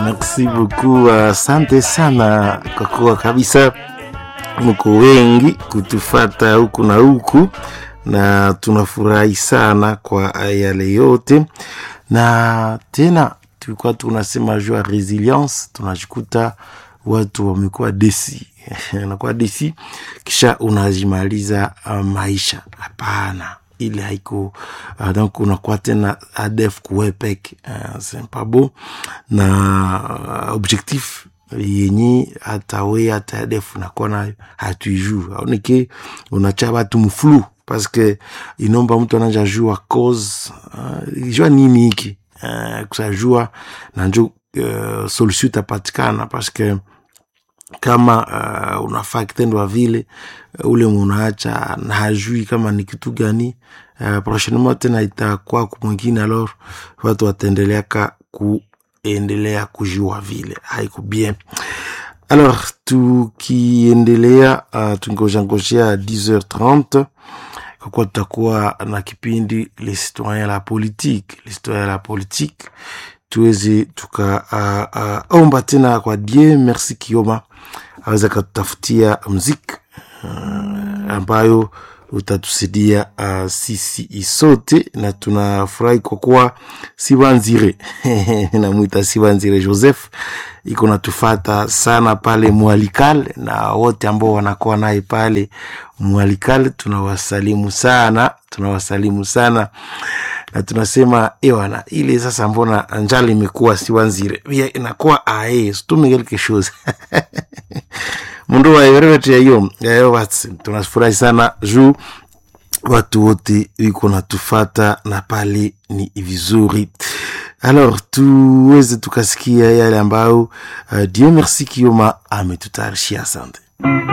Merci beaucoup, asante sana kwa kuwa kabisa mko wengi kutufata huku na huku, na tunafurahi sana kwa yale yote, na tena tulikuwa tunasema juu ya resilience, tunajikuta watu wamekuwa desi anakuwa desi, kisha unajimaliza uh, maisha. Hapana, ile haiko uh, donc unakuwa tena adef kuwepek uh, c'est beau na uh, objectif yenye hata we hata adef unakuwa nayo hatuijuu aoneke unacha batu mflu paske inomba mtu ananja jua cause uh, jua nini hiki uh, kusajua na njo uh, solution itapatikana paske kama uh, unafaa kitendo vile uh, ule munaacha na hajui kama ni kitu gani uh, prochainement tena itakuwa mwingine, alors watu wataendeleaka kuendelea kujua vile haiko bien. Alors tukiendelea uh, tungojangojea 10h30 kwa kuwa tutakuwa na kipindi les citoyens la politique, les citoyens la politique tuweze tukaomba uh, uh, tena kwa die merci Kioma aweza katutafutia mziki uh, ambayo utatusaidia uh, sisi sote, na tunafurahi kwa kuwa Sibanzire namwita Sibanzire Joseph iko natufata sana pale Mwalikal, na wote ambao wanakuwa naye pale Mwalikal tunawasalimu sana, tunawasalimu sana na tunasema ewana ile sasa, mbona njala imekuwa Sibanzire inakuwa ae stume quelque chose mundu waewerewete hiyo yayo wati tunafurahi sana juu watu wote wiko natufata na pale ni vizuri. Alors tuweze tukasikia yale ambayo uh, Dieu merci Kioma ametutayarishia. Asante.